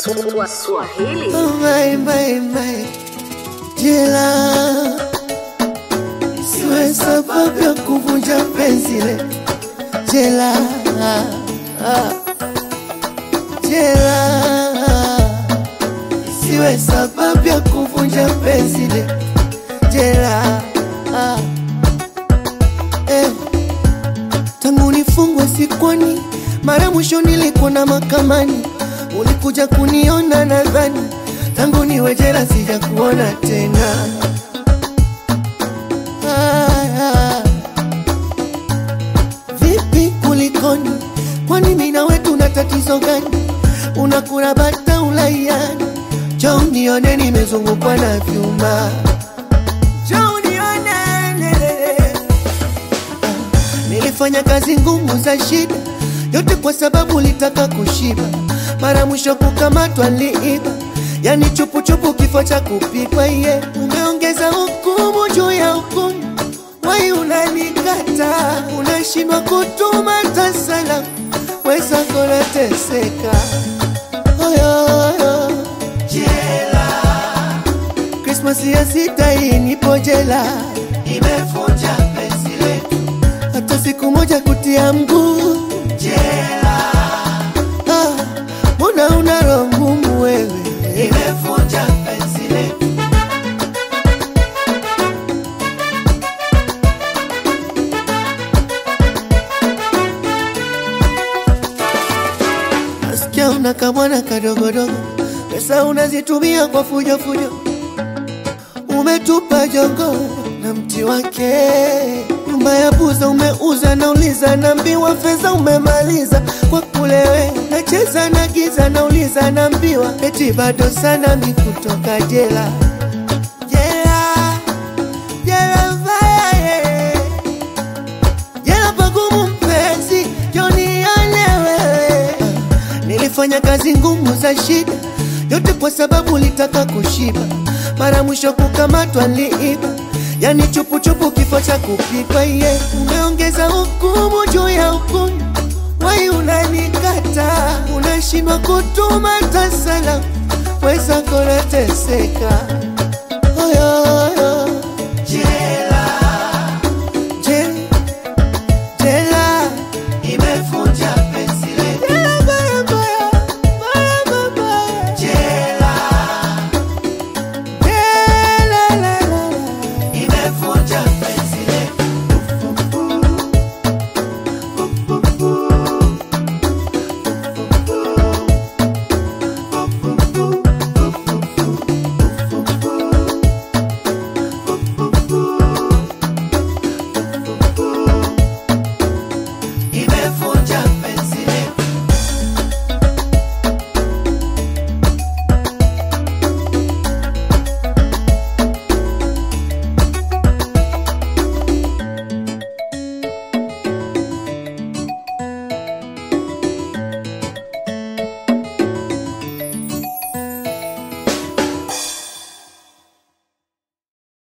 Swahili. Mai, mai, mai. Jela siwe sababu ya kuvunja penzi le jela ah. jela siwe sababu ya kuvunja penzi le jela ah. eh. tangu nifungwe sikwani mara mwisho nilikuona makamani ulikuja kuniona nadhani tangu niwe jela sija kuona tena ah, ah. vipi kulikoni kwani mimi na wewe tuna tatizo gani unakula bata ulaiani jo unione nimezungukwa na vyuma jo unione Nilifanya kazi ngumu za shida, yote kwa sababu ulitaka kushiba. Mara mwisho kukamatwa liiba, yani chupuchupu, kifo cha kupikwa. Ye umeongeza hukumu juu ya hukumu, wai unanikata, unashindwa kutuma hata salamu, weza konateseka oyoyo jela Krismasi ya sita hii nipo jela, nimevunja penzi letu hata siku moja kutia mguu jela. Ah, mbona una roho ngumu wewe? Nimevunja penzi letu. Nasikia una kamwana kadogodogo, pesa unazitumia kwa fujo fujo umetupa jongo na mti wake, nyumba ya buza umeuza, nauliza naambiwa fedha umemaliza kwa kulewe, nacheza na giza, nauliza naambiwa eti bado sana mi kutoka jela jela jela mbaya eh. jela pagumu mpenzi, jonione wewe Nilifanya kazi ngumu za shida, yote kwa sababu ulitaka kushiba. Mara mwisho kukamatwa liiba, yani chupuchupu, kifo cha kupikwa. Ye umeongeza hukumu juu ya hukumu, wai unanikata, unashindwa kutuma hata salamu, weza konateseka